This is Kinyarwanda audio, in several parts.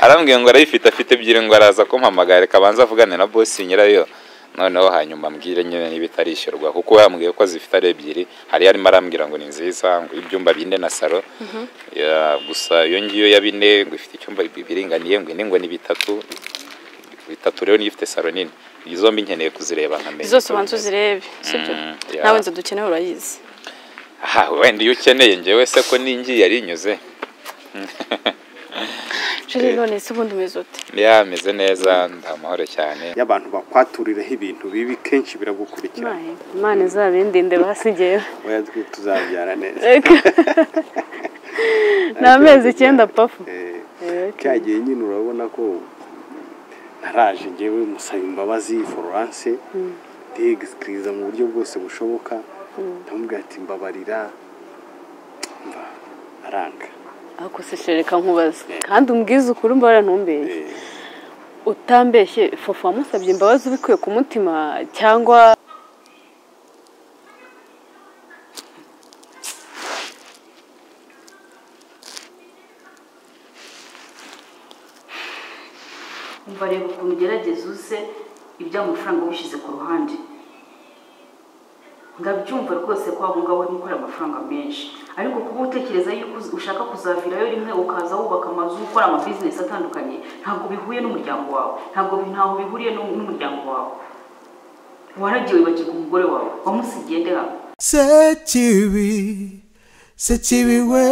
arambwiye ngo arayifite afite ebyiri ngo araza kumpamagara reka abanze avugane na boss nyirayo noneho hanyuma ambwire nyine niba itarishyurwa kuko yambwiye ko zifite ari ebyiri hari arimo arambwira ngo ni nziza ngo ibyumba bine na salo Ya, gusa iyo ngiyo ya bine ngo ifite icyumba biringaniye ngo ine ngo ni bitatu bitatu rero niyo ifite salo nini izo mbi nkeneye kuzireba nkamenya zose ubanza uzirebe sibyo Mm, ya. nawe inzu dukeneye urayizi aha wenda iyo ukeneye njyewe se ko ningi yari inyuze Julie none se ubundi umeze ute yameze neza nta mahoro cyane iyo abantu bakwaturireho ibintu bibi kenshi biragukurikirana Maye, imana izabindinde basi njyewe oya twe tuzabyara neza ni amezi icyenda pafu Eh, Eh, cya gihe nyine urabona ko naraje ngewe musaba imbabazi florence ndegisikiriza mu buryo bwose bushoboka ndamubwira ati mbabarira mba aranga ako se shereka nkubaze kandi umbwize ukuri mbara ntumbeye utambeshye fofu wamusabye imbabazi ubikuye ku mutima cyangwa umva reba ukuntu ugerageza uze ibya mafaranga wishyize ku ruhande ndabyumva rwose ko waba ngaho urimo ukora amafaranga menshi ariko kuba utekereza yuko uz- ushaka kuzavirayo rimwe ukaza wubaka amazu ukora amabizinesi atandukanye ntabwo bihuye n'umuryango wawe ntabwo bi- ntaho bihuriye n'u- n'umuryango wawe waragiye wibagirwa umugore wawe wamusigiye nde hano sekibi sekibi we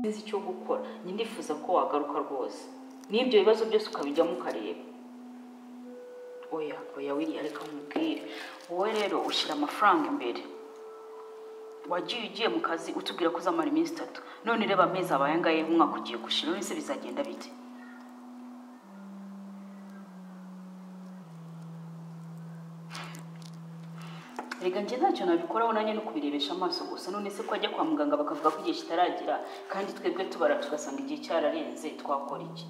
sinzi icyo gukora njye ndifuza ko wagaruka rwose n'ibyo bibazo byose ukabijyamo ukareba oya oya wiriya reka nkubwire wowe rero ushyira amafaranga imbere wagiye ugiye mu kazi utubwira ko uzamara iminsi itatu none reba amezi abaye angahe umwaka ugiye gushira none se bizagenda bite reka njye ntacyo nabikoraho nanjye no kubirebesha amaso gusa none se ko ajya kwa muganga bakavuga ko igihe kitaragera kandi twebwe tubara tugasanga igihe cyararenze twakora iki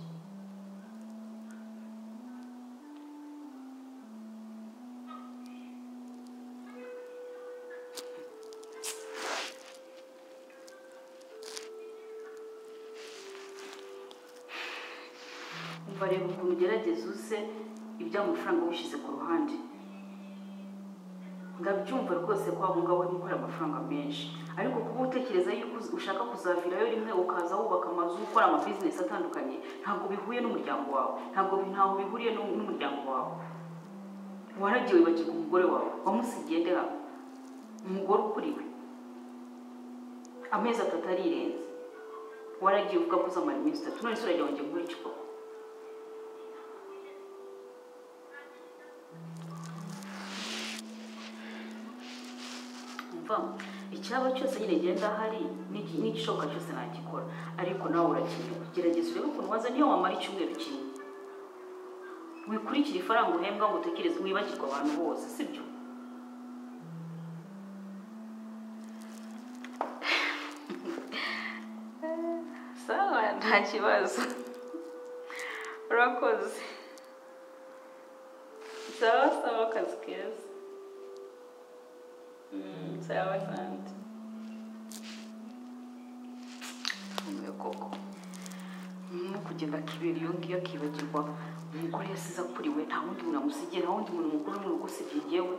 umva reba ukuntu ugerageza uze ibyo amafaranga wishyize ku ruhande ndabyumva rwose ko waba ngaho urimo ukora amafaranga menshi ariko kuba utekereza yuko uz- ushaka kuzavirayo rimwe ukaza wubaka amazu ukora amabizinesi atandukanye ntabwo bihuye n'umuryango wawe ntabwo bi- ntaho bihuriye n'u- n'umuryango wawe waragiye wibagirwa umugore wawe wamusigiye nde hano umugore ukuriwe amezi atatu arirenze waragiye uvuga ko uzamara iminsi itatu none se urajya wongera gukora iki koko umva icyaba cyose nyine ngenda ahari n'igi- n'igishoboka cyose nagikora ariko nawe urakenewe gerageza urebe ukuntu waza niyo wamara icyumweru kimwe wikurikira ifaranga uhembwa ngo utekereze wibagirwe abantu bose sibyo sawa nta kibazo urakoze sawa sawa akazi keza sawa asante ntuye koko no kugenda akibera iyo ngiyo akibagirwa umugore yasize akuriwe nta wundi muntu amusigiye nta wundi muntu mukuru mu rugo usigiye yewe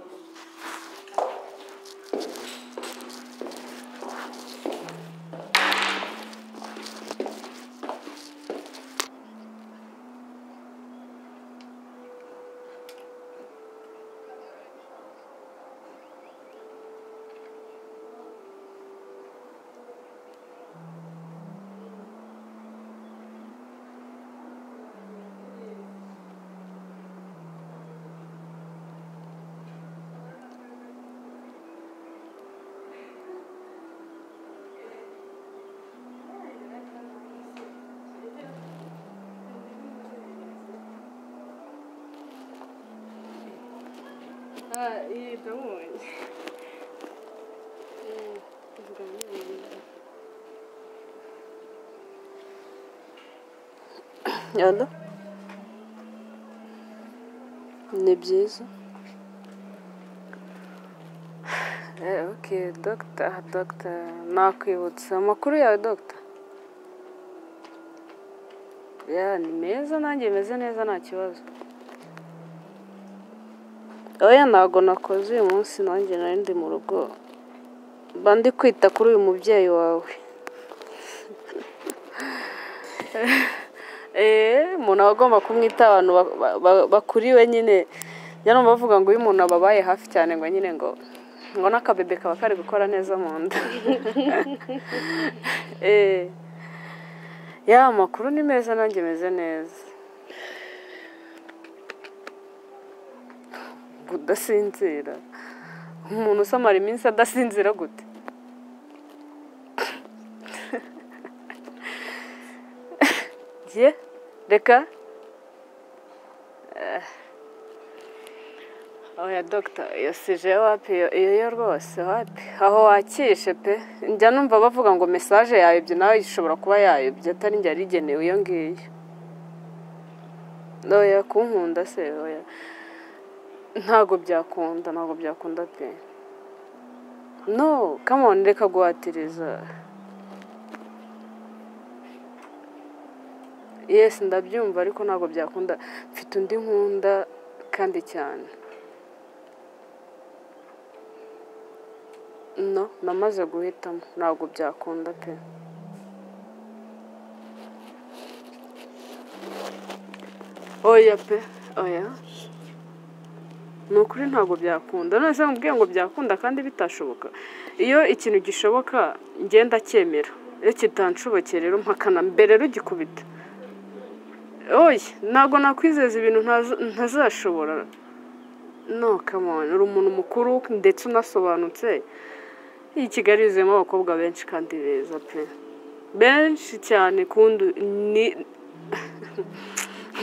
yalo ni byiza Eh, ok dogita aha dogita nakwibutsa amakuru yawe dogita ya ni meza nanjye meze neza nta kibazo oya ntabwo nakoze uyu munsi nanjye nari ndi mu rugo mba ndi kwita kuri uyu mubyeyi wawe eee umuntu aba agomba kumwita abantu ba- ba- ba- bakuriwe nyine njya numva bavuga ngo iyo umuntu ababaye hafi cyane ngo nyine ngo ngo n'akabebe kaba kari gukora neza mu nda eee ya amakuru ni meza nanjye meze neza kudasinzira umuntu usamara iminsi adasinzira gute ye reka Eh. oya dogita iyo sije wapi iyo iyo yo rwose wapi aho wakishe pe njya numva bavuga ngo mesaje yayobye nawe ishobora kuba yayobye atari njye yarigenewe iyo ngiyo oya kunkunda se oya ntabwo byakunda ntabwo byakunda pe no come on reka guhatiriza yes ndabyumva ariko ntabwo byakunda mfite undi nkunda kandi cyane no namaze guhitamo ntabwo byakunda pe oya pe oya ni ukuri ntabwo byakunda none se mubwiye ngo byakunda kandi bitashoboka iyo ikintu gishoboka ngenda cyemera iyo kitanshobokeye rero mpakana mbere rugikubita oye ntabwo nakwizeza ibintu ntaza- ntazashobora no kamoni uri umuntu mukuru ndetse unasobanutse iyi kigali yuzuyemo abakobwa benshi kandi beza pe benshi cyane kundi ni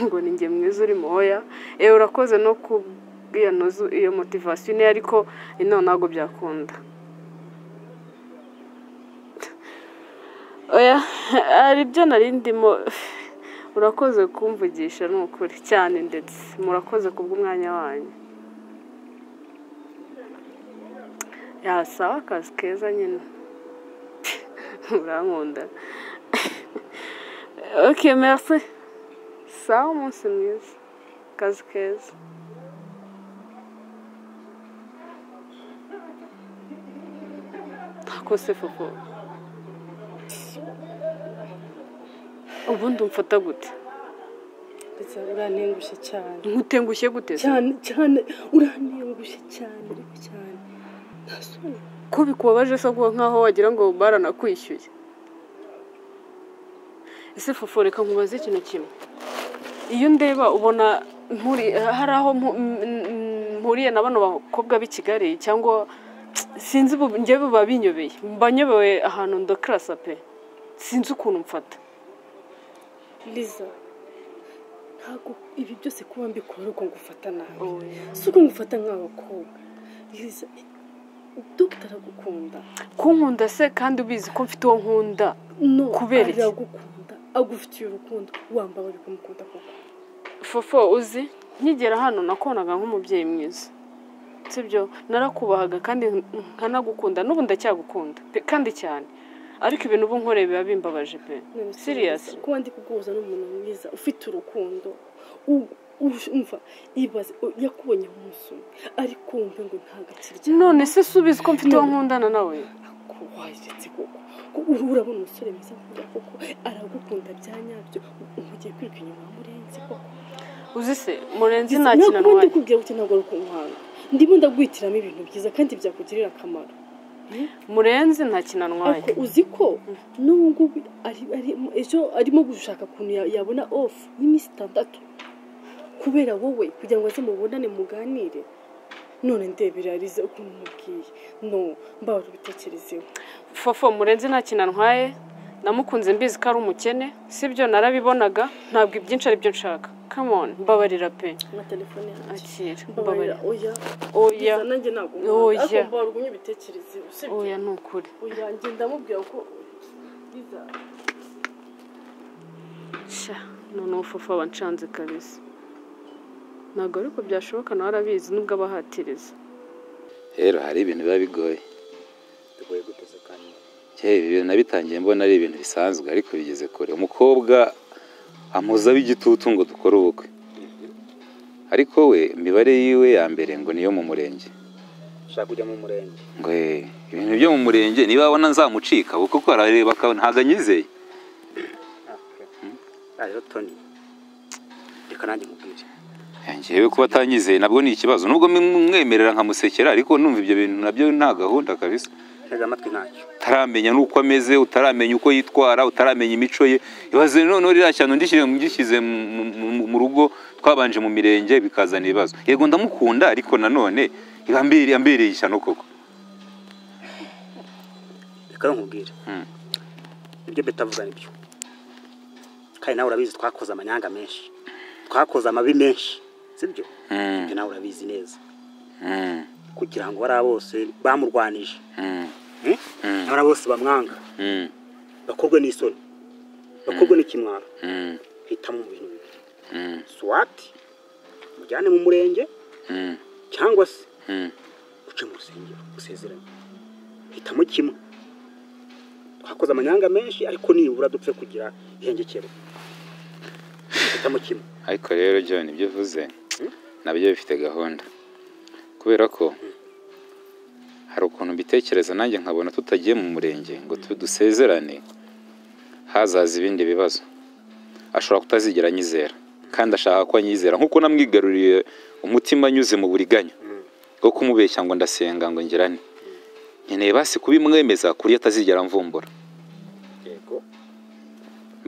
ngo ni njye mwiza uri muhoya ewe urakoze no kubwiya ntuzu iyo motivasiyo niyo ariko ino ntabwo byakunda oya hari ibyo nari ndimo urakoze kumvugisha ni ukuri cyane ndetse murakoze kubw'umwanya wanyu yasaba akazi keza nyine urankunda ok merci sawa umunsi mwiza akazi keza ntakose fufu ubundi umfata gute ndetse urantengushye cyane nkutengushye gute se cyane cyane urantengushye cyane ariko cyane nta soni ko bikubabaje se kuba nkaho wagira ngo baranakwishyuye ese fufu reka nkubaze ikintu kimwe iyo ndeba ubona mpuri hari aho mpu- m- m- mpuriye na bano bakobwa b'i kigali cyangwa sinzi ubu njyewe biba binyobeye mba nyobewe ahantu ndakirasa pe sinzi ukuntu mfata liza ntabwo ibi byose kuba mbikora uko ngufata nabi si uko ngufata nk'abakobwa liza dogita aragukunda kunkunda se kandi ubizi ko mfite uwo nkunda no Kubera iki? aragukunda agufitiye urukundo wambara uri kumukunda koko fofo uzi nkigera hano nakonaga nk'umubyeyi mwiza sibyo narakubahaga kandi nkanagukunda n'ubu ndacyagukunda pe kandi cyane ariko ibintu ubu nkoreye biba bimbabaje pe None se siriyasi kuba ndi kuguhuza n'umuntu mwiza ufite urukundo u- u- umva ibaze o- yakubonye umunsi umwe ariko wumve ngo nta gakirya none se subiza ko mfite uwo nkundana nawe ko wajetse koko ko uru- urabona umusore mwiza nk'uriya koko aragukunda bya nyabyo umugiye kwiga inyuma murenze koko uzi se murenzi nta ntabwo kintu ndi wayo kubwira uti ntabwo ari ukunkwanga ndimo ndaguhitiramo ibintu byiza kandi byakugirira akamaro murenzi nta kinanwaye ariko uzi ko n'ubu ngubu ari- ari- ejo arimo gushaka ukuntu ya- yabona ofu y'iminsi itandatu kubera wowe kugira ngo aze mubonane muganire none ndebera arize ukuntu umubwiye no mbabara ubitekerezeho fofo murenzi nta kinanwaye namukunze mbizi ko ari umukene sibyo narabibonaga ntabwo ibyinshi ari byo nshaka kamoni mbabarira pe na telefone yanjye akira mbabarira mbabarira oya oya Liza, nanjye ntabwo Oya. ariko mbabarira ugumye ibitekerezeho sibyo oya ni ukuri oya njye ndamubwira ko Liza, sha none ubufufu aba nshanze kabisa ntabwo ariko byashoboka nawe arabizi nubwo abahatiriza rero hari ibintu biba bigoye bigoye guteze kandi kera ibi bintu nabitangiye mbona ari ibintu bisanzwe ariko bigeze kure umukobwa amuzaho igitutu ngo dukore ubukwe ariko we imibare yiwe ya mbere ngo niyo mu murenge ushaka kujya mu murenge ngo eh, ibintu byo mu murenge niba abona nzamucika kuko ko arareba akabona ntabwo anyizeye Ah, rero toni reka nanjye mubwire ngewe kuba atanyizeye nabwo ni ikibazo nubwo mwemerera nkamusekera ariko numva ibyo bintu nabyo nta gahunda kabisa ntega amatwi ntacyo utaramenya n'uko ameze utaramenya uko yitwara utaramenya imico ye ibaze noneho ririya cyane ndishyire ngishyize mu- mu- mu- mu rugo twabanje mu mirenge bikazana ibibazo yego ndamukunda ariko nanone yambere- yambereye ishyano koko reka rero nkubwire Mm. ibyo beta avuga ni byo kandi nawe urabizi twakoze amanyanga menshi twakoze amabi menshi sibyo Mm. ibyo nawe urabizi neza Mm, kugira ngo bariya bose bamurwanije mm, Mm? bariya bose bamwanga mm, bakorwe n'isoni bakorwe n'ikimwaro mm, hitamo mu bintu bibiri mm, swati mujyane mu murenge mm, cyangwa se mm. uce mu rusengero usezeranye hitamo kimwe twakoze amanyanga menshi ariko nibura dupfe kugira ihengekero hitamo kimwe ariko rero John ibyo uvuze nabyo bifite gahunda kubera ko hari ukuntu mbitekereza nanjye nkabona tutagiye mu murenge ngo tu- dusezerane hazaza ibindi bibazo ashobora kutazigera anyizera kandi ashaka ko anyizera nk'uko namwigaruriye umutima anyuze mu buriganya bwo kumubeshya ngo ndasenga ngo ngirane nkeneye basi kubimwemeza ku buryo atazigera amvumbura yego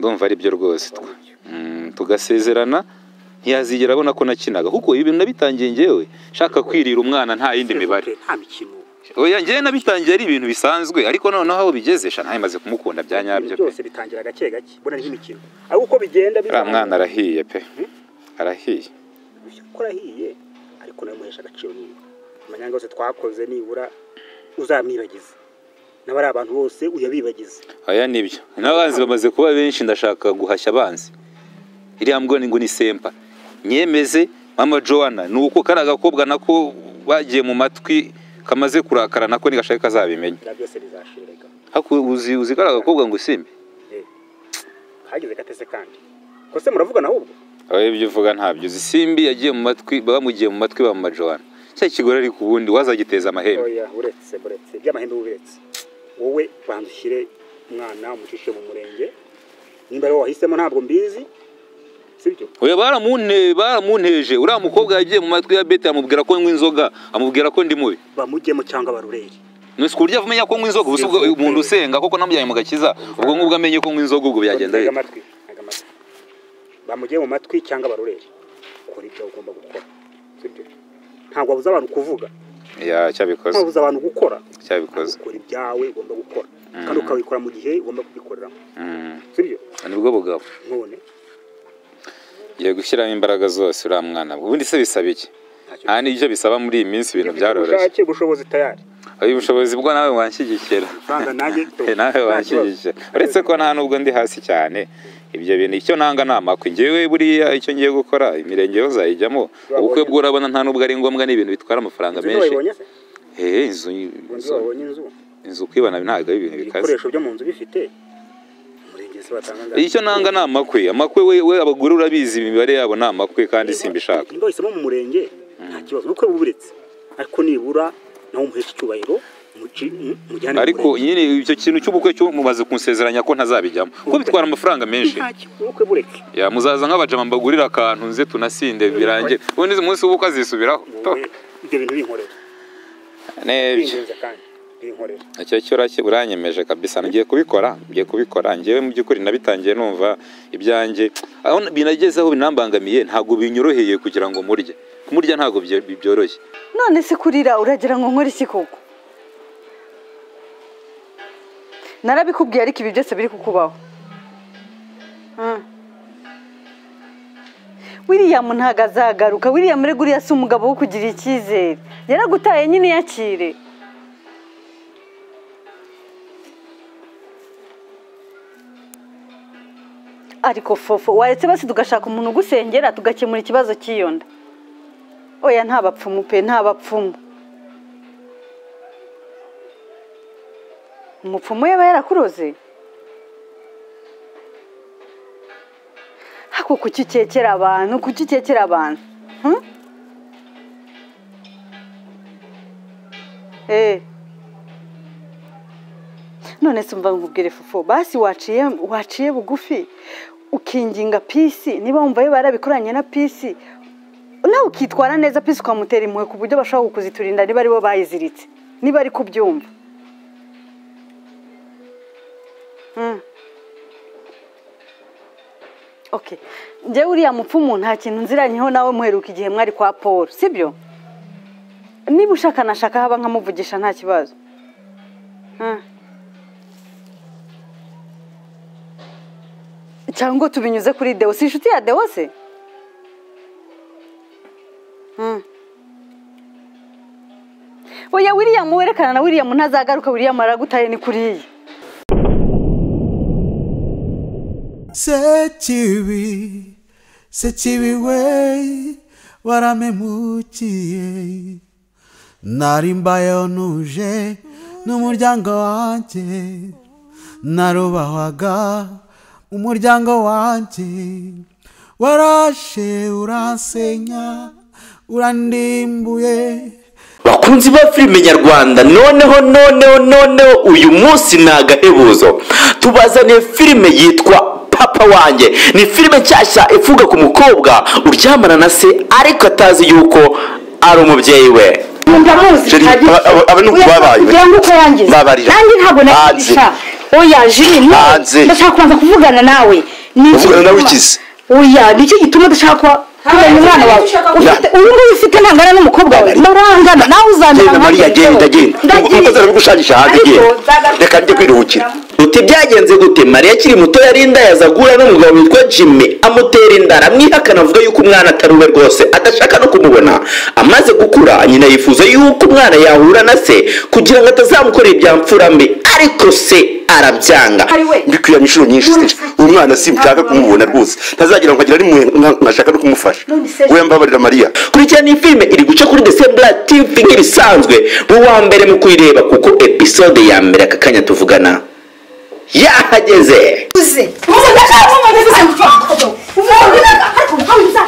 ndumva ari byo rwose twa- Mm, tugasezerana ntiyazigera abona ko nakinaga kuko ibintu nabitangiye ngewe nshaka kwirira umwana nta yindi mibare nta mikino oya ngewe nabitangiye ari ibintu bisanzwe ariko noneho aho bigeze sha ntawe maze kumukunda bya ibintu nyabyo pe byose bitangira gake gake mbona ni nk'imikino ariko uko bigenda uriya mwana arahiye pe arahiye korahiye ariko nawe muhesha agaciro nibura amanyanga yose twakoze nibura uzamwibagize n'abari abantu bose uyabibagize oya nibyo n'abanzi bamaze kuba benshi ndashaka guhashya abanzi iriya mbwoni ngo ni sempa nyemeze mama joana ni uko kariya gakobwa nako bagiye mu matwi kamaze kurakara nako nigashake kazabimenya bya byose bizashirega haku uzi uzi kariya gakobwa ngo simbe kageze gatese kandi ko se muravugana ahubwo aho ibyo uvuga ntabyo uzi simbi yagiye mu matwi bamugiye mu matwi ba majowana cya kigore ariko ubundi wazagiteza amahembe oya uretse buretse by'amahembe buretse wowe banza ushyire umwana umucishe mu murenge nimba ariwo wahisemo ntabwo mbizi sibyo oya baramunte baramunteje uriya mukobwa yagiye mu matwi ya bete amubwira ko nywa inzoga amubwira ko ndi mubi bamujyemo cyangwa barureri nusi ku buryo amenya ko nywa inzoga ubu si ubwo umuntu usenga koko namujyanye mu gakiza ubwo ngubwo amenye ko nywa inzoga ubwo byagenda Ntega bite amatwi ntega amatwi bamujye mu matwi cyangwa barureri kora ibyo ugomba gukora sibyo ntabwo wabuza abantu kuvuga ya cyabikoze ntabwo wabuza abantu gukora cyabikoze ukora ibyawe ugomba gukora kandi ukabikora mu gihe ugomba kubikoreramo Mm, sibyo nibwo bugabo none ugiye gushyiramo imbaraga zose uriya mwana ubundi se bisaba iki ntacyo nta n'ibyo bisaba muri iyi minsi ibintu byaroroshye ubushake bushobozi tayari aho ubushobozi bwo nawe wanshyigikira amafaranga nanjye nawe wanshyigikira uretse ko nta nubwo ndi hasi cyane ibyo bintu icyo nanga ni amakwe ngewe buriya icyo ngiye gukora imirenge yose ayijyamo ubukwe bwo urabona nta nubwo ari ngombwa ni ibintu bitwara amafaranga menshi wabonye se eh inzu ubundi inzu- wabonye inzu inzu kwibana ntabwo ari ibintu bikaze ibikoresho byo mu nzu bifite umurenge se batanga icyo nanga ni amakwe amakwe we we abagore urabizi imibare yabo ni amakwe kandi simbishaka niba wahisemo mu murenge nta kibazo ubukwe buburetse ariko nibura nawe umuhesha icyubahiro umuci- mu- mujyane mu ariko murenge. nyine icyo kintu cy'ubukwe cyo mumaze kunsezeranya ko ntazabijyamo kuko bitwara amafaranga menshi nta kibazo ubukwe bureke ya muzaza nk'abajama mbagurira akantu nze tunasinde birangire ubundi umunsi w'ubukwe azisubiraho Wowe, ibyo bintu binkorera n'ibyo bingenza kandi binkorera icyo cyo urake uranyemeje kabisa ngiye kubikora ngiye kubikora ngewe mu by'ukuri nabitangiye numva ibyanjye aho binageze aho binambangamiye ntabwo binyoroheye kugira ngo murye kumurya ntabwo byo- byoroshye none se kurira uragira ngo nkore iki koko narabikubwiye ariko ibi byose biri kukubaho Ah. william ntabwo azagaruka william rego uriya si umugabo wo kugira icyizere yaragutaye nyine yakire ariko fofo waretse basi tugashaka umuntu ugusengera tugakemura ikibazo cy'iyo nda oya nta bapfumu pe nta bapfumu umupfumu yaba yarakuroze ariko kuki ukekera abantu kuki ukekera abantu Hmm? Eh. none se umva nkubwire fufu basi waciye waciye bugufi ukinginga pisi niba wumva yo barabikoranye na pisi nawe ukitwara neza pisi ukamutera impuhwe ku buryo bashobora kuziturinda niba aribo bayiziritse niba ari kubyumva Hmm. Okay. Njye uriya mupfumu nta kintu nziranyeho nawe muheruka igihe mwari kwa Paul, sibyo? Niba ushaka nashaka haba nkamuvugisha nta kibazo. Hmm. Cyangwa tubinyuze kuri Deo, si inshuti ya Deo se? Hmm. Oya William werekana na William ntazagaruka William aragutaye ni kuriyi. sekibi sekibi we waramemukiye nari mbayeho nuje n'umuryango wanjye narubahwaga umuryango wanjye warashe uransenya urandimbuye bakunzi ba filime nyarwanda noneho noneho noneho uyu munsi ni agahebuzo tubazaniye filime yitwa papa wanjye ni filime nshyashya ivuga ku mukobwa uryamana na se ariko atazi yuko ari umubyeyi we ndamuzi Jerry, bihagije. aba- aba- aba ni uko Oya, babaye. kugira ngo uko wangize Babarira. nanjye ntabwo nakigisha oya jiri no Hanze. ndashaka kubanza kuvugana nawe Ni iki Kuvugana nawe gituma- ikizi. oya ni icyo gituma dushaka kuba kubona umwana wawe ufite uyu nguyu ufite ntangana n'umukobwa wawe murangana nawe uzamera genda mariya genda genda umukozi arabigushagisha hanze Ariko genda nzagaruka- reka njye kwiruhukira uti byagenze gute mariya akiri muto yari indayaza guhura n'umugabo witwa jimmy amutera inda aramwihakana avuga yuko umwana atari uwe rwose adashaka no kumubona amaze gukura nyina yifuza yuko umwana yahura na se kugira ngo atazamukorera ibya mfurambi ariko se arabyanga mbikuyanye inshuro nyinshi se uwo mwana simshaka kumubona rwose ntazagira ngo agire ari mwe nka- nkashaka no kumufasha we mbabarira mariya kurikirana iyi filime iri guca kuri desembura tv nk'ibisanzwe mu wa mbere mu kuyireba kuko episode ya mbere aka kanya tuvugana yahageze uze uze ndashaka kumubona uze mfa uvuga ariko uvuga